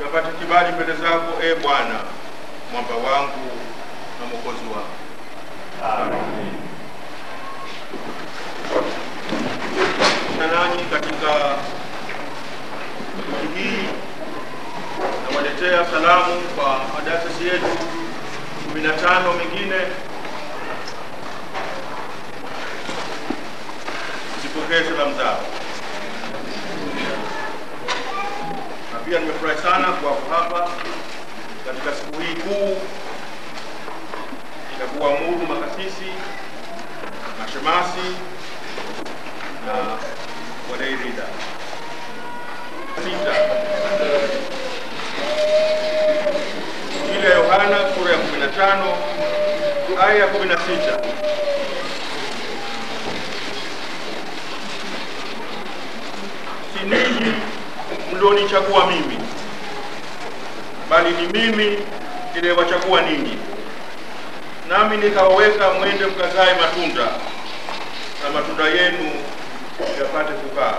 nikapata kibali mbele zako, e Bwana, mwamba wangu na mwokozi wangu. Na nanyi katika wiki hii nawaletea salamu kwa madayosisi yetu kumi na tano mengine. Zipokee salamu zao, na pia nimefurahi sana kuwapo hapa katika siku hii kuu ya kuamuru makasisi, mashemasi na walei ridha. Sita, Injili ya Yohana sura ya 15 aya ya 16. Si ninyi mlionichagua mimi, bali ni mimi niliyewachagua ninyi, nami nikawaweka mwende mkazae matunda, na matunda yenu yapate kukaa.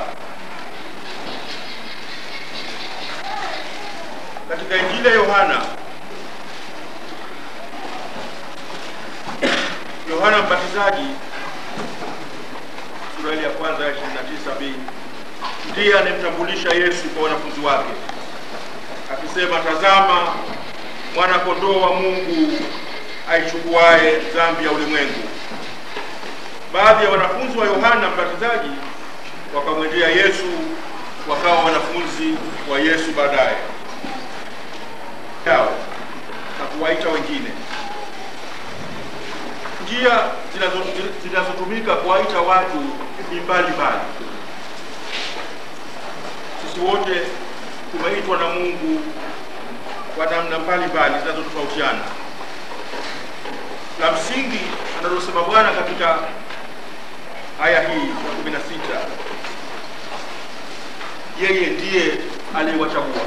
Katika Injili ya Yohana, Yohana Mbatizaji sura ile ya kwanza ya 29b ndiye anemtambulisha Yesu kwa wanafunzi wake akisema, tazama mwana kondoo wa Mungu aichukuaye dhambi ya ulimwengu. Baadhi ya wanafunzi wa Yohana Mbatizaji wakamwendea Yesu, wakawa wanafunzi wa Yesu baadaye yao na kuwaita wengine. Njia zinazo- zinazotumika kuwaita watu ni mbalimbali. Sisi wote tumeitwa na Mungu kwa namna mbalimbali zinazotofautiana. La msingi analosema Bwana katika aya hii ya kumi na sita, yeye ndiye aliyewachagua.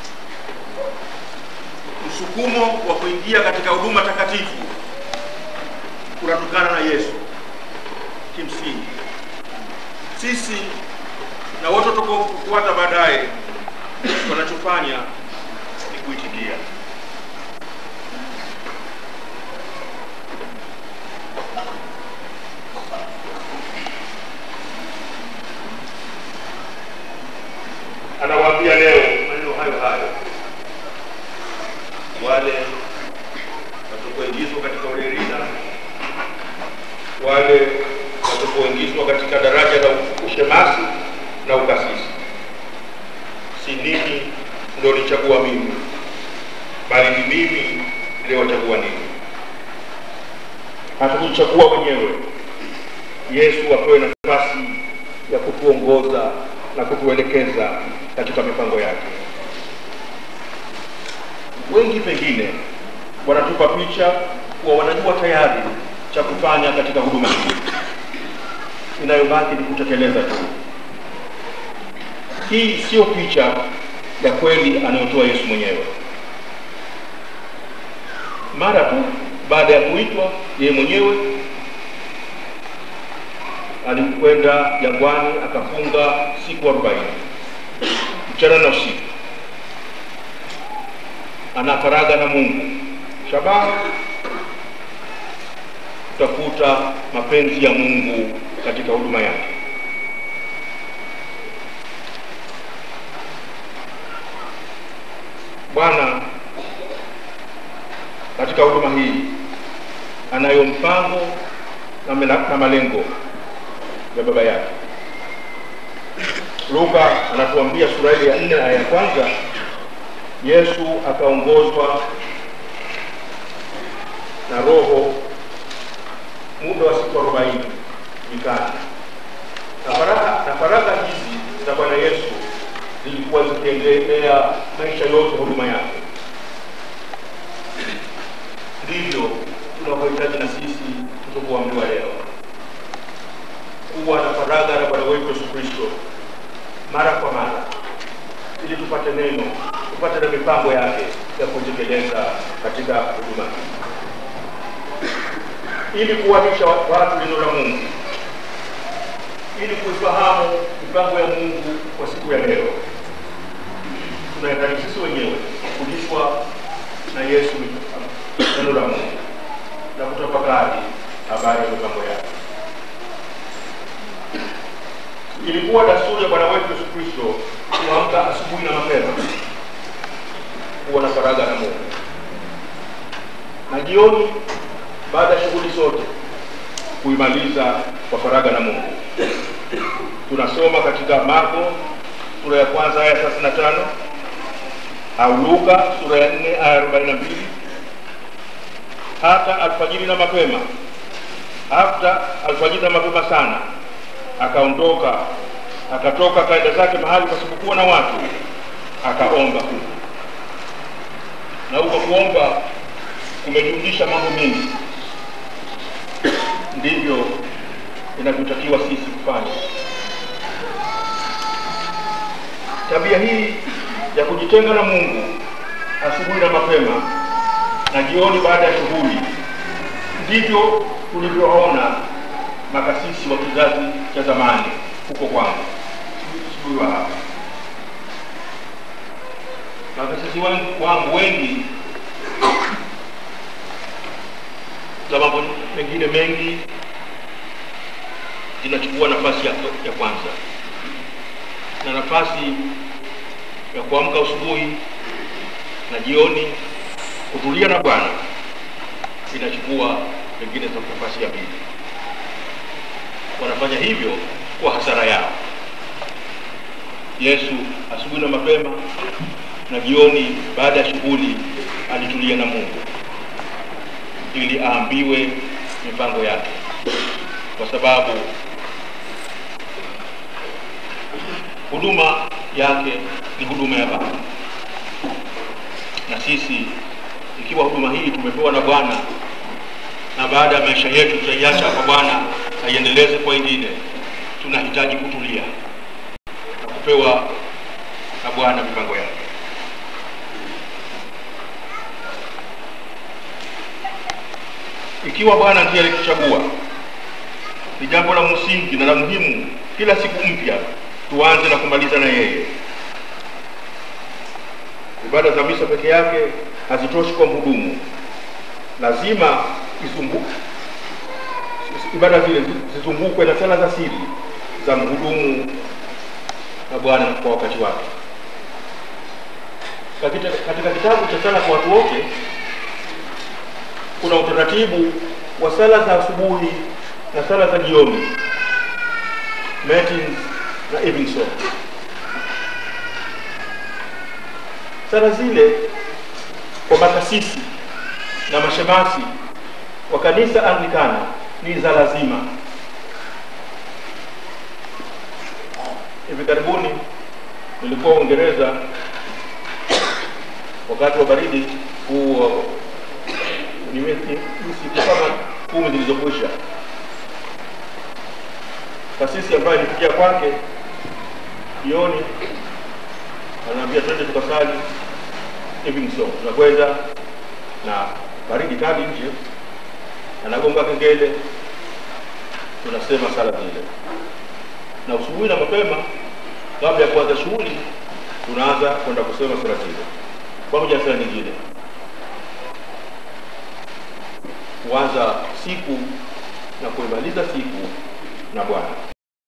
Msukumo wa kuingia katika huduma takatifu kunatokana na Yesu. Kimsingi sisi na wote tutakaofuata baadaye, wanachofanya ni kuitikia. Anawaambia leo maneno hayo hayo wale watakaoingizwa katika urerina, wale watakaoingizwa katika daraja la ushemasi na ukasisi. Si ninyi mlionichagua mimi, bali ni mimi niliyowachagua ninyi. Hatukuchagua wenyewe. Yesu apewe nafasi ya kutuongoza na kutuelekeza katika mipango yake. Wengi pengine wanatupa picha kuwa wanajua tayari cha kufanya katika huduma hii, inayobaki ni kutekeleza tu. Hii sio picha ya kweli anayotoa Yesu mwenyewe. Mara tu baada ya kuitwa, yeye mwenyewe alikwenda jangwani akafunga siku arobaini mchana na usiku, anafaraga na Mungu, shabaha kutafuta mapenzi ya Mungu katika huduma yake. Bwana katika huduma hii anayo mpango na, mela- na malengo ya baba yake. Luka anatuambia sura ile ya nne aya ya kwanza, Yesu akaongozwa na Roho muda wa siku arobaini nyikani, na faragha na faragha hizi za Bwana Yesu zilikuwa zikiendelea maisha yote huduma yake. Ndivyo tunavyohitaji na sisi tulipoambiwa leo kuwa na faragha na Bwana wetu Yesu Kristo mara kwa mara, ili tupate neno, tupate na mipango yake ya kutekeleza katika huduma hii, ili kuwanisha watu neno la Mungu, ili kuifahamu mipango ya Mungu kwa siku ya leo. Tunahitaji sisi wenyewe kufundishwa na Yesu neno la Mungu na kutafakari habari ya mipango yake. Ilikuwa desturi ya Bwana wetu Yesu Kristo kuamka asubuhi na mapema kuwa na faragha na Mungu, na jioni baada ya shughuli zote kuimaliza kwa faragha na Mungu. Tunasoma katika Marko sura ya kwanza aya thelathini na tano au Luka sura ya nne aya arobaini na mbili hata alfajiri na mapema, hata alfajiri na mapema sana akaondoka akatoka akaenda zake mahali pasipokuwa na watu, akaomba huko. Na huko kuomba kumejumlisha mambo mengi, ndivyo inavyotakiwa sisi kufanya. Tabia hii ya kujitenga na Mungu asubuhi na mapema na jioni baada ya shughuli, ndivyo tulivyoona makasisi wa kizazi cha zamani huko kwangu, sijui wa hapa. Makasisi wangu, wangu wengi za mambo mengine mengi zinachukua nafasi ya, ya kwanza na nafasi ya kuamka asubuhi na jioni kutulia na Bwana inachukua pengine za nafasi ya pili. Wanafanya hivyo kwa hasara yao. Yesu asubuhi na mapema na jioni baada ya shughuli alitulia na Mungu ili aambiwe mipango yake, kwa sababu huduma yake ni huduma ya Baba, na sisi ikiwa huduma hii tumepewa na Bwana na baada ya maisha yetu tutaiacha kwa Bwana aiendeleze kwa wengine, tunahitaji kutulia na kupewa na Bwana mipango yake. Ikiwa Bwana ndiye alituchagua, ni jambo la msingi na la muhimu kila siku mpya tuanze na kumaliza na yeye. Ibada za misa peke yake hazitoshi kwa mhudumu, lazima izungu, ibada zile zizungukwe na sala za siri za mhudumu na Bwana kwa wakati wake. Katika, katika kitabu cha sala kwa watu wote kuna utaratibu wa sala za asubuhi na sala za jioni, matins na evening song. Sala zile kwa makasisi na mashemasi wa kanisa Anglikana ni za lazima. Hivi karibuni nilikuwa Uingereza wakati wa baridi huu ni siku kama kumi zilizokwisha. Kasisi ambaye nifikia kwake jioni, ananiambia twende tukasali evening song. Tunakwenda na baridi kali nje, anagonga kengele, tunasema sala zile, na usubuhi na mapema, kabla ya kuanza shughuli, tunaanza kwenda kusema sala zile pamoja na sala nyingine, kuanza siku na kuimaliza siku na Bwana.